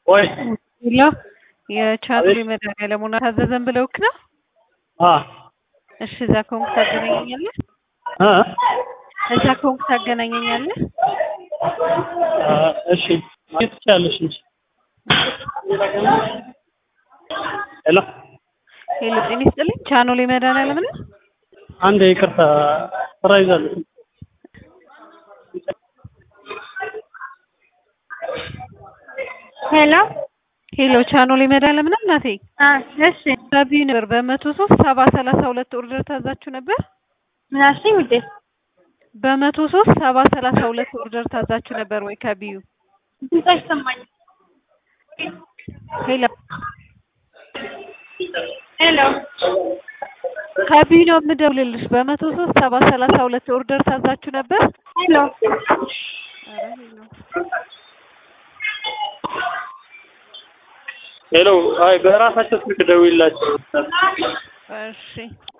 ወይ ሌላ የቻድሪ መድኃኒዓለም ሆና ታዘዘን ብለውክ ነው? አ እሺ እዛ ከሆንክ ታገናኘኛለህ? አ እዛ ከሆንክ ታገናኘኛለህ? አ እሺ ማግኘት ትችያለሽ እንጂ ሄሎ ሄሎ ጤና ይስጥልኝ ቻኖሌ መድኃኒዓለም ነው? አንድ ይቅርታ ስራ ይዛለች ሄሎ ሄሎ ቻኖሌ መድኃኒዓለም ነው እናቴ? አ እሺ ከቢዩ ነበር በመቶ ሶስት ሰባ ሰላሳ ሁለት ኦርደር ታዛችሁ ነበር? ምን አልሽኝ ውዴ? በመቶ ሶስት ሰባ ሰላሳ ሁለት ኦርደር ታዛችሁ ነበር ወይ ከቢዩ? ድምፅ አይሰማኝም። ሄሎ ሄሎ ከቢዩ ነው የምደውልልሽ። በመቶ ሶስት ሰባ ሰላሳ ሁለት ኦርደር ታዛችሁ ነበር? ሄሎ ሄሎ አይ በራሳቸው ስልክ ደውይላቸው እሺ